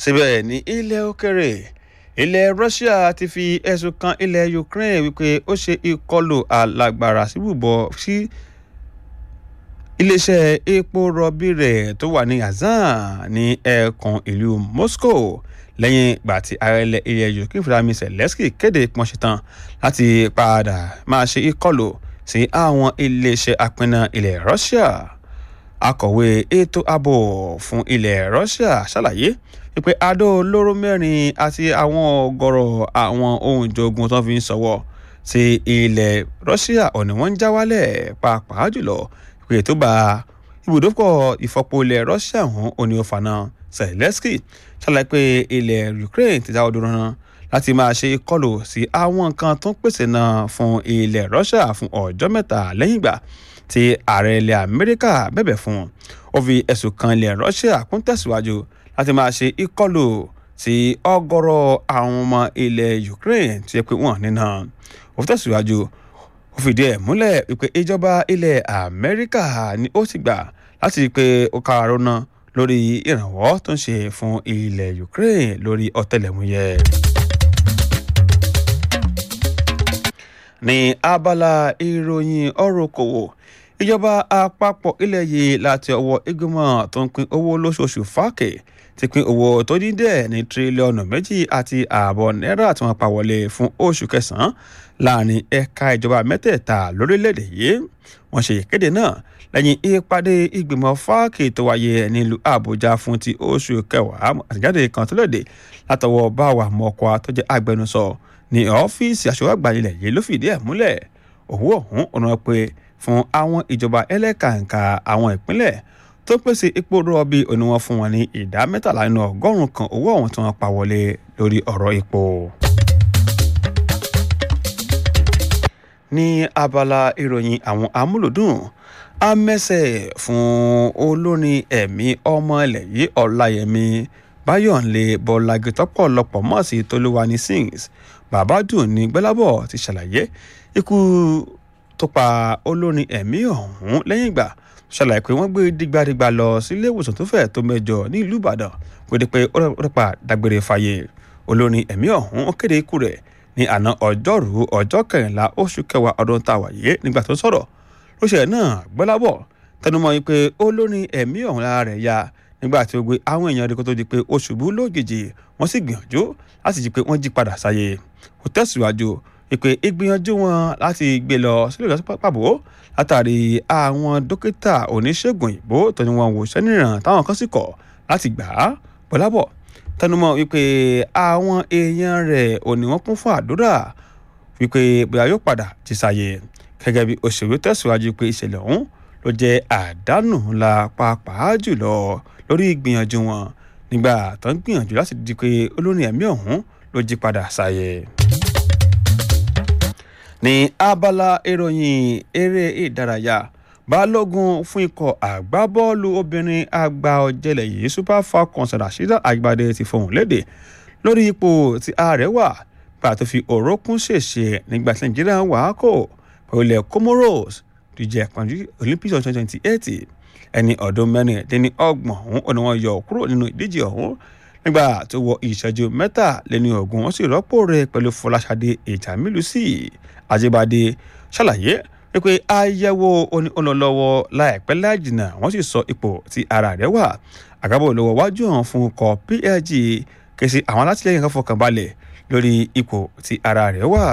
síbẹ̀ ní ilẹ̀ òkèrè ilẹ̀ Russia ti fi ẹ̀sùn kan ilẹ̀ Ukraine wípé ó ṣe ìkọlù alágbára síbùbọ̀ sí iléeṣẹ́ epo rọ̀bì rẹ̀ tó wà ní Azan ní ẹ̀ẹ̀kan ìlú Moscow lẹ́yìn ìgbà tí ààrẹ ilẹ̀ Ukraine Volodymyr Zelensky kéde pọ́n ṣetán láti padà máa ṣe ìkọlù sí àwọn iléeṣẹ́ apínná ilẹ̀ Russia akọ̀wé ètò ààbò fún ilẹ̀ Russia ṣàlàyé wípé adó olóró mẹ́rin àti àwọn ọ̀gọ̀rọ̀ àwọn ohun ìjogun tó fi ń ṣọwọ́ sí ilẹ̀ Russia ọ̀nà wọn ń já wálẹ̀ pàápàá jùlọ ìpè tó bá ibùdókọ̀ ìfọpo ilẹ̀ Russia hàn òní ọ̀fànà Zelensky ṣàlàyé pé ilẹ̀ Ukraine ti dáwọ́ dúró náà láti máa ṣe ìkọlù sí àwọn nǹkan tó ń pèsè náà fún ilẹ̀ Russia fún ọjọ́ mẹ́ta lẹ́yìn ìgbà tí ààrẹ ilẹ̀ Amẹ́ríkà bẹ̀bẹ̀ fún ó fi ẹ̀sùn kan ilẹ̀ Russia kún tẹ̀síwájú láti máa ṣe ìkọlù sí ọ̀gọ̀rọ̀ àwọn ọmọ ilẹ̀ Ukraine tí yẹ pé wọ́n nínà ó fi tẹ̀síwájú ó fìdí ẹ̀ múlẹ̀ wípé ìjọba ilẹ̀ Amẹ́ríkà ni ó ti gbà láti rí i pé ó káàárọ̀ náà lórí ìrànwọ́ tó ń ṣe fún ilẹ̀ Ukraine lórí ọ̀tẹlẹ̀múyẹ́. ní abala ìròyìn ọ̀rọ̀ okòwò ìjọba àpapọ̀ ilẹ̀ yìí láti ọwọ́ ìgbìmọ̀ tó ń pín owó lóṣooṣù fáàkì ti pín owó tó dín dẹ̀ ní tírílíọ̀nù méjì àti ààbọ̀ náírà tí wọ́n pa wọlé fún oṣù kẹsàn-án láàrin ẹ̀ka ìjọba mẹ́tẹ̀ẹ̀ta lórílẹ̀‐èdè yìí wọ́n ṣe ìkéde náà lẹ́yìn ìpàdé ìgbìmọ̀ fáàkì tó wáyé nílùú àbújá fún ti oṣù kẹwàá àtìjáde kan tó lòdì látọwọ́ báwa mọ́kọ́ tó jẹ́ agbẹnusọ ní ọ́fíìsì aṣọ́wó àgbà ilẹ̀ yìí ló fìdí ẹ̀ múlẹ̀ owó ọ̀hún ọ̀nà pé fún àwọn ìjọba ẹlẹ́kàǹkà àwọn ìpínlẹ̀ tó pèsè epo rọ̀bì òní wọn fún wọn ní ìdá mẹ́tàlá nínú ọgọ́rùn-ún kan owó ọ̀hún tí wọ́n pa wọlé lórí ọ̀rọ̀ epo. ní abala ìròyìn àwọn amúlòdùn amẹ́sẹ̀ fún olórin ẹ̀mí ọmọ ilẹ̀ yìí ọláyẹmí báyọ̀nlé bọ́lági tọ́pọ̀lọpọ̀ mọ̀ sí tolúwani sings bàbádùn ní gbẹ́lábọ̀ ti ṣàlàyé ikú tó pa olórin ẹ̀mí ọ̀hún lẹ́yìn ìgbà ṣàlàyé pé wọ́n gbé dìgbàdìgbà lọ sílé ìwòsàn tó fẹ̀ tó mẹ́jọ ní ìlú ìbàdàn kó dé pé ó rẹpa dágbére fáyé olórin ẹ̀mí ọ̀hún ó kéde ikú rẹ̀ ní àná ọjọ́rú ọjọ́ kẹrìnlá oṣù kẹwàá ọdún tá a wà yé nígbà tó sọ̀rọ̀ lóṣèlú náà gbọ́lábọ̀ tẹnumọ́ yìí pé olórin ẹ̀mí ọ̀hún lára rẹ̀ ya nígbà tí ó gbé àwọn èèyàn rẹ̀ kó tó di pé ó ṣubú lójijì wọ́n sì gbìyànjú láti jí pé wọ́n jí padà sáyé kò tẹ̀síwájú ìpè ìgbìyànjú wọn láti gbé lọ sílé ìgbà pàbó látàrí àwọn dókítà oníṣègùn ìbò tó ní wọn wò sẹ́nìràn táwọn kan sì kọ̀ láti gbà á bọ́lábọ̀ tẹnumọ́ wípé àwọn èèyàn rẹ̀ ò ní wọ́n kún fún àdúrà wípé bóyá yóò padà jí sáyé gẹ́gẹ́ bí òṣèré tẹ̀síwájú pé ìṣẹ̀lẹ̀ ọ̀hún ló jẹ́ àdánù ńlá pàápàá jùlọ lórí ìgbìyànjú wọn nígbà tó ń gbìyànjú láti di pé olórin ẹ̀mí ọ̀hún ló jí padà sáyé. ní abala ìròyìn eré ìdárayá balógun fún ikọ̀ àgbábọ́ọ̀lù obìnrin àgbà ọ̀jẹ̀lẹ̀ yìí super falcons rasheeda agbade ti fohùn lédè lórí ipò tí ààrẹ wà gbà tó fi òrókún ṣèṣe nígbà tí nàìjíríà wà á kò pẹ̀lú ilẹ̀ comoros díje àpọ̀jù olympics twenty twenty eight ẹni ọdún mẹ́rìndínlẹ́ni ọgbọ̀n ọ̀hún ọ̀nà wọn yọ kúrò nínú ìdíje ọ̀hún nígbà tó wọ ìṣẹ́jú mẹ́tàléní ọ̀gùn wọ́n sì rọ́pò rẹ̀ pẹ̀lú fọláṣadé ìjàmílùsì àjẹbàdé ṣàlàyé wípé àyẹ̀wò onílọ́lọ́wọ́ láìpẹ́ láìjìnà wọ́n sì sọ ipò tí ara rẹ̀ wà àgábọ̀ lọ́wọ́ wájú hàn fún ikọ̀ plg kèsì àwọn alátìlẹyìn kan fọkàn balẹ̀ lórí ipò tí ara rẹ̀ wà.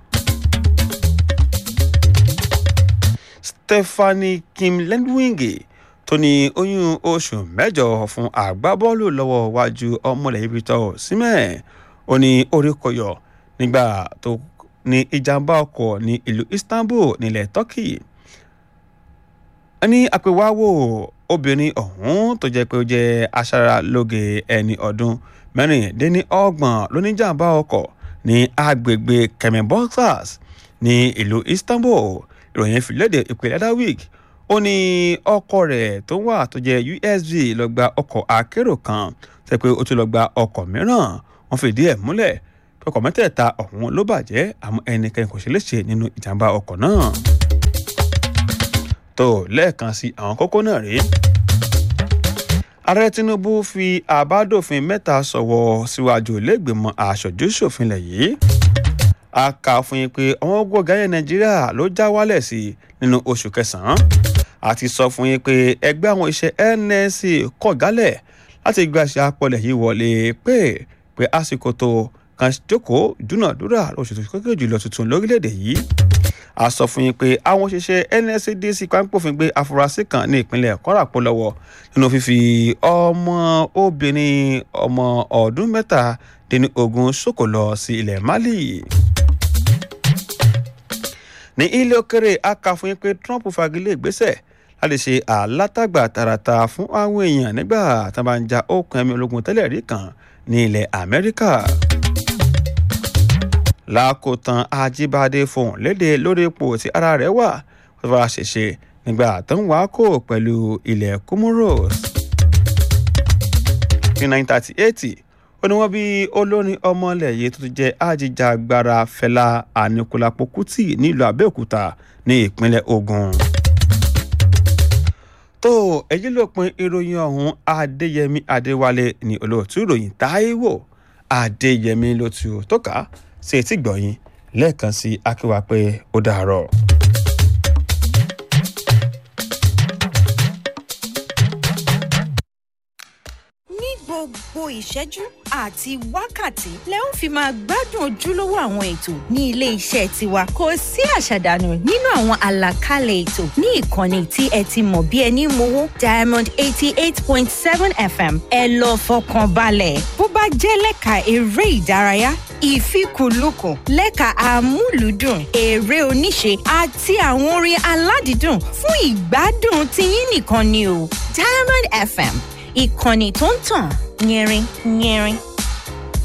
stephanie kim lendwinge tó ní oyún oṣù mẹ́jọ fún àgbábọ́ọ̀lù lọ́wọ́ wájú ọmọlẹ̀ Victor Osimhen ó ní orí kọyọ nígbà tó ní ìjàmbá ọkọ̀ ní ìlú Istanbul nílẹ̀ Turkey ní àpèwáwò obìnrin ọ̀hún tó jẹ́ pé ó jẹ́ aṣaralóge ẹni ọdún mẹ́rìndínlọ́gbọ̀n lóníjàmbá ọkọ̀ ní agbègbè Kemenboksas ní ìlú Istanbul ìròyìn fìlédè ìpínlẹ̀ Darwik ó ní ọkọ rẹ̀ tó wà tó jẹ́ usv lọ gba ọkọ̀ akérò kan tẹ́ pé ó tún lọ gba ọkọ̀ mìíràn wọ́n fìdí ẹ̀ múlẹ̀ pé ọkọ̀ mẹ́tẹ̀ẹ̀ta ọ̀hún ló bàjẹ́ àmọ́ ẹnikẹ́ni kò ṣe léṣe nínú ìjàmbá ọkọ̀ náà. tó lẹ́ẹ̀kan sí àwọn kókó náà rèé ààrẹ tinubu fi àbádòfin mẹ́ta sọ̀wọ́ síwájú iléègbèmọ̀ aṣojú-ṣòfin lẹ̀ yìí a kà fún yín pé àwọn ogun ọ̀gá yẹn nàìjíríà ló já wálẹ̀ sí nínú oṣù kẹsàn-án àti sọ fún yín pé ẹgbẹ́ àwọn iṣẹ́ nsc kọ̀ gálẹ̀ láti gba ṣe apọ̀lẹ̀ yìí wọlé pé pé àsìkò tó kan jókòó dúnàdúrà lóṣù tó kékeré jùlọ tuntun lórílẹ̀‐èdè yìí a sọ fún yín pé àwọn òṣìṣẹ́ nscdc pápófin gbé afurasí kan ní ìpínlẹ̀ kọ́ràpọ̀ lọ́wọ́ nínú fífi ọmọ obìnrin ọmọ ọdún mẹ́ta dín ní ogún ṣòkò lọ sí ilẹ̀ mali ní ilé òkèrè a kà fún yín pé trump fagilé ìgbésẹ̀ láti ṣe àlátagbà tààràtà fún àwọn èèyàn nígbà tí wọ́n bá ń ja okùn ẹ̀mí ológun tẹ́lẹ̀ rí kan ní ilẹ̀ amẹ́ríkà lákòótán ajíbádé fohùn léde lórí ipò tí ara rẹ̀ wà wọ́n fara ṣèṣe nígbà tó ń wákò pẹ̀lú ilẹ̀ comoros ní 1938 ó ní wọ́n bí olórin ọmọlẹ̀ yìí tó ti jẹ́ ajíjàgbara fẹlá anikulapo kuti nílùú abẹ́òkúta ní ìpínlẹ̀ ogun. tó èyí ló pin ìròyìn ọ̀hún adéyẹmí adéwálé ní olóòtú ìròyìn táíwò adéyẹmí ló tu tó kà á sí etí gbọ̀yìn lẹ́ẹ̀kan sí akíwá pé ó dàárọ̀. gbogbo ìṣẹ́jú àti wákàtí lẹ ń fi máa gbádùn ojúlówó àwọn ètò ní ilé iṣẹ́ tiwa kò sí àṣàdànù nínú àwọn àlàkalẹ̀ ètò ní ìkànnì tí ẹ ti mọ̀ bí ẹni mowó diamond eighty eight point seven fm ẹ lọ fọkàn balẹ̀ bó bá jẹ́ lẹ́ka eré ìdárayá ìfikùnlukùn lẹ́ka àmúlùdùn eré oníṣe àti àwọn orin aládìídùn fún ìgbádùn tiyín nìkan ni o diamond fm ìkànnì tó ń tàn yẹrin yẹrin.